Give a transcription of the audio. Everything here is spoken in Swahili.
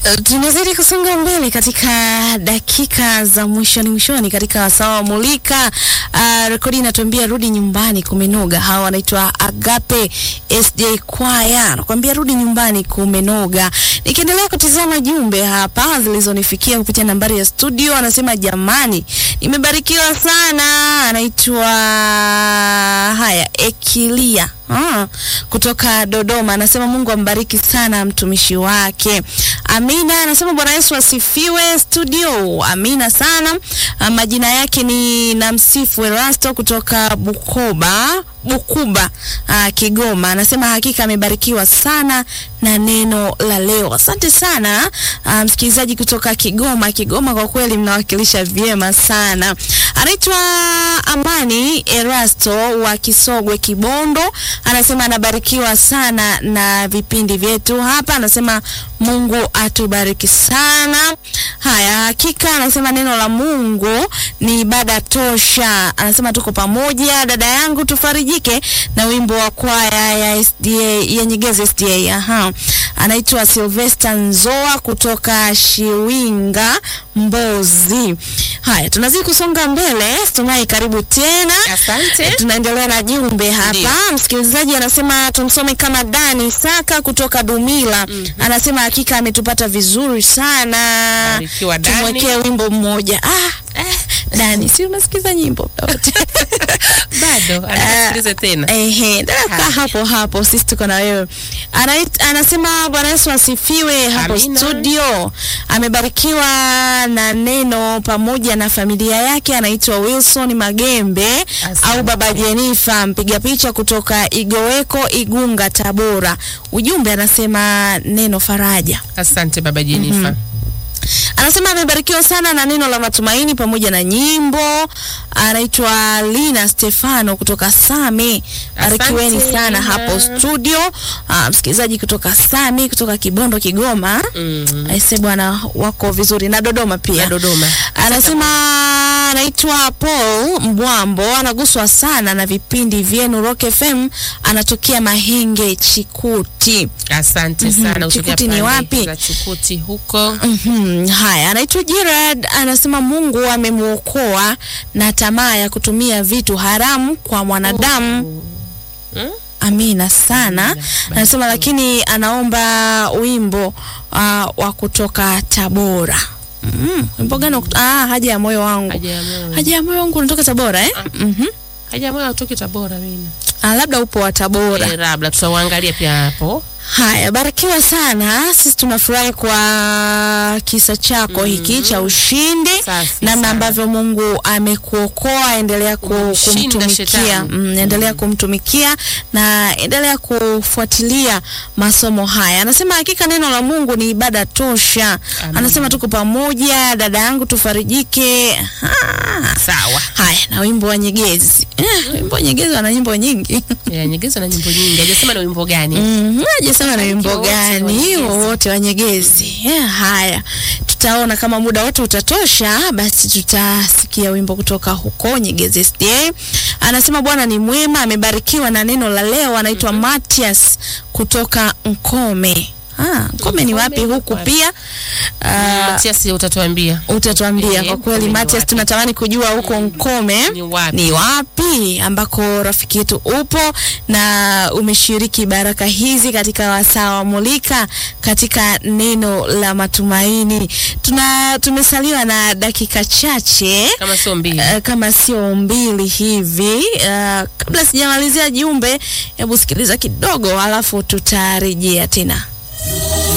Tunazidi kusonga mbele katika dakika za mwishoni mwishoni katika wasaa wa Mulika. Uh, rekodi inatuambia rudi nyumbani kumenoga. Hawa wanaitwa Agape SJ Kwaya, nakwambia rudi nyumbani kumenoga. Nikiendelea kutizama jumbe hapa zilizonifikia kupitia nambari ya studio, anasema jamani, nimebarikiwa sana. Anaitwa haya Ekilia Ah, kutoka Dodoma anasema Mungu ambariki sana mtumishi wake. Amina anasema Bwana Yesu asifiwe studio. Amina sana. Ah, majina yake ni Namsifu Erasto kutoka Bukoba, Bukuba, ah, Kigoma. Anasema hakika amebarikiwa sana na neno la leo. Asante sana ah, msikilizaji kutoka Kigoma. Kigoma kwa kweli mnawakilisha vyema sana. Anaitwa Amani Erasto wa Kisogwe Kibondo anasema anabarikiwa sana na vipindi vyetu hapa. Anasema Mungu atubariki sana. Haya, hakika anasema neno la Mungu ni ibada tosha. Anasema tuko pamoja, dada yangu, tufarijike na wimbo wa kwaya ya SDA ya Nyegezi SDA. Aha, anaitwa Sylvester Nzoa kutoka Shiwinga Mbozi. Haya, tunazidi kusonga mbele. Stumai, karibu tena. Asante. Tunaendelea na jumbe hapa. Ndiyo. Msikilizaji anasema tumsome kama Dani Saka kutoka Dumila. Anasema hakika ametupata vizuri sana. Barikiwa, Dani. Tumwekee wimbo mmoja. Ah, eh, Dani, si unasikiza nyimbo yote? Bado anasikiliza tena. Ehe, dada kaa Haya. hapo hapo, sisi tuko na wewe. Anait, anasema Bwana Yesu asifiwe hapo Amina. studio. Amebarikiwa na neno pamoja na familia yake. Anaitwa Wilson Magembe Asante. au Baba Jenifa, mpiga picha kutoka Igoweko, Igunga, Tabora. Ujumbe anasema neno faraja. Asante baba Jenifa. Anasema amebarikiwa sana na neno la matumaini pamoja na nyimbo. Anaitwa Lina Stefano kutoka Same. Barikiweni Asante, sana Lina. hapo studio. Ah, msikilizaji kutoka Same, kutoka Kibondo, Kigoma. Mm. Aise bwana, wako vizuri na Dodoma pia. Na Dodoma. Anasema anaitwa Paul Mbwambo, anaguswa sana na vipindi vyenu Rock FM, anatokea Mahenge Chikuti. Asante sana. Kutokea Chikuti ni pande wapi? Za Chikuti huko. Mhm, haya, anaitwa Gerard anasema Mungu amemwokoa na tamaa ya kutumia vitu haramu kwa mwanadamu. Mm? Amina sana. Amina. Anasema lakini anaomba wimbo uh, wa kutoka Tabora. Mm, wimbo gani? wa kut- Ah, haja ya moyo wangu. Haja ya moyo. Haja ya moyo wangu unatoka Tabora eh? Mhm. Haja ya moyo hautoki Tabora mimi. Ah, labda upo wa Tabora. Eh, labda tutauangalia pia hapo. Haya, barikiwa sana. Sisi tunafurahi kwa kisa chako hiki cha ushindi, Safi namna sana. ambavyo Mungu amekuokoa. Endelea ku, Umemshinda kumtumikia shetani. mm, endelea kumtumikia na endelea kufuatilia masomo haya. Anasema hakika neno la Mungu ni ibada tosha. Amen. Anasema tuko pamoja, dada yangu, tufarijike. Ha. Sawa. Haya, na wimbo wa Nyegezi. Eh, wimbo wa Nyegezi wana nyimbo nyingi. Ya Nyegezi na nyimbo nyingi. Hajasema ni wimbo gani. Mhm, hajasema na wimbo wote gani Wanyegezi. wowote wa Nyegezi. Yeah, haya, tutaona kama muda wote utatosha, basi tutasikia wimbo kutoka huko Nyegezi SDA. Anasema Bwana ni mwema, amebarikiwa na neno la leo. Anaitwa Matias kutoka Nkome. Ah, Nkome ni wapi Nkome huku wapi? pia? Ah, Matias utatuambia. utatuambia Eh, kwa kweli Nkome ni Matias, wapi? tunatamani kujua huko Nkome Ni wapi? ni wapi ambako rafiki yetu upo na umeshiriki baraka hizi katika wasaa wa Mulika katika neno la matumaini. Tuna tumesaliwa na dakika chache Kama sio mbili. uh, kama sio mbili hivi. Uh, kabla sijamalizia jumbe, hebu sikiliza kidogo, alafu tutarejea tena.